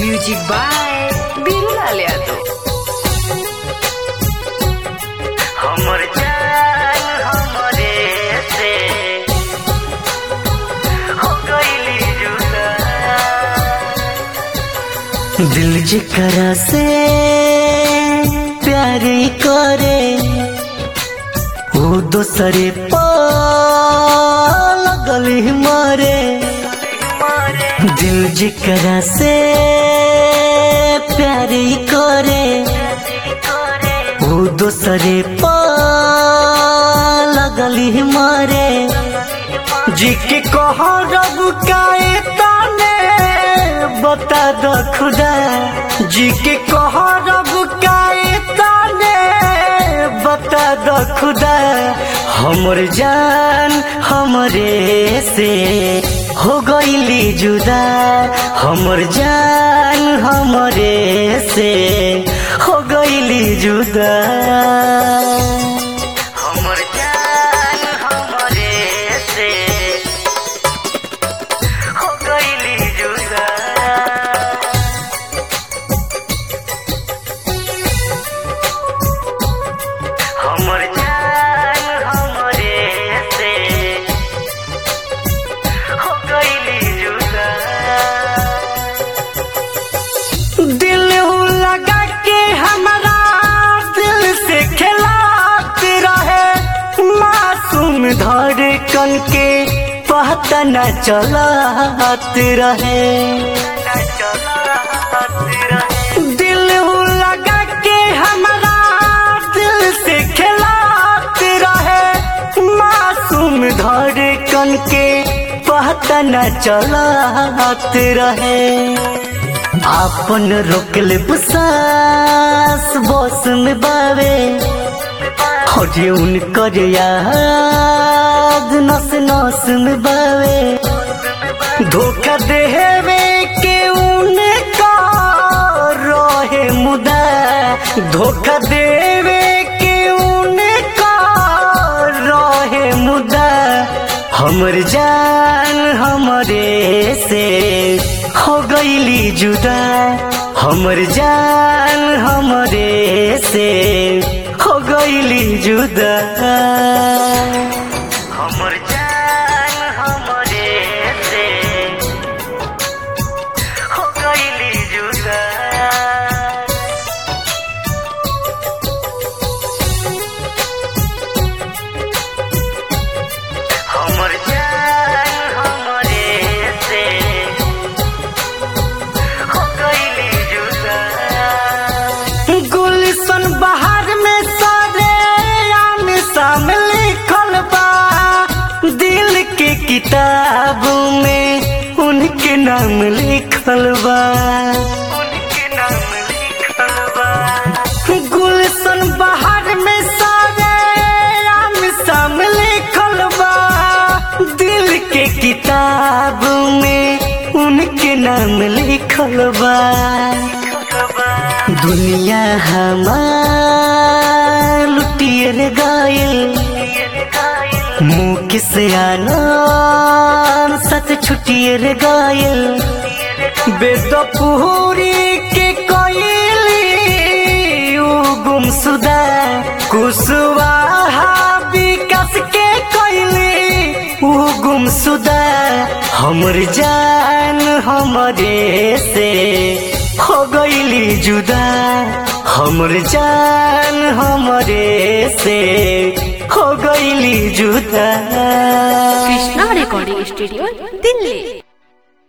music by बीरूलाल Yadav हमर जान हमरे से हो गईली जुदा दिल जेकरा से प्यार करे वो दोसरे पा लगल ही मारे दिल जेकरा से प्यार करे वो दोसरे पा लगल ही मारे जी के कह रब काए ताने बता दो खुदा जी के कह रब काए ताने बता दो खुदा हमर जान हमरे से हो गईली जुदा हमर जान हमरे से हो गईली जुदा हमर जान हमरे से हो गईली जुदा हमर जान हमरे से हो गईली जुदा दिल लगा के हमारा दिल से खिलाते रहे मासूम धड़कन के पता न चलाते रहे दिल लगा के हमारा दिल से खिलाते रहे मासूम धड़कन के पता न चलाते रहे आपन रोकले बुसास बस में बावे हजे उनकर याद नस नस में बावे धोखा देवे के उनका रहे मुदा धोखा देवे के उनका रहे मुदा हमर जान हमरे से हो गईली जुदा हमर जान हमरे से हो गईली जुदा हमर जान हमरे से हो गईली जुदा हमर जान हमरे से हो गईली जुदा गुलशन बहार में सारे आम शाम लिखल बा दिल के किताब में उनके नाम लिखल बा उनके नाम लिखल बा गुलशन बहार में सारे आम शाम लिखल बा दिल के किताब में उनके नाम लिखल बा दुनिया हमार लुटियर गायल मुँह किसे आना सत छुटियर गायल बेदपूरी के कोयली उ गुमसुदा कुशवाहा विकास के कोयली उ गुमसुदा हमर जान हमरे से हो गईली जुदा हमर जान हमरे से हो गईली जुदा कृष्णा रिकॉर्डिंग स्टूडियो दिल्ली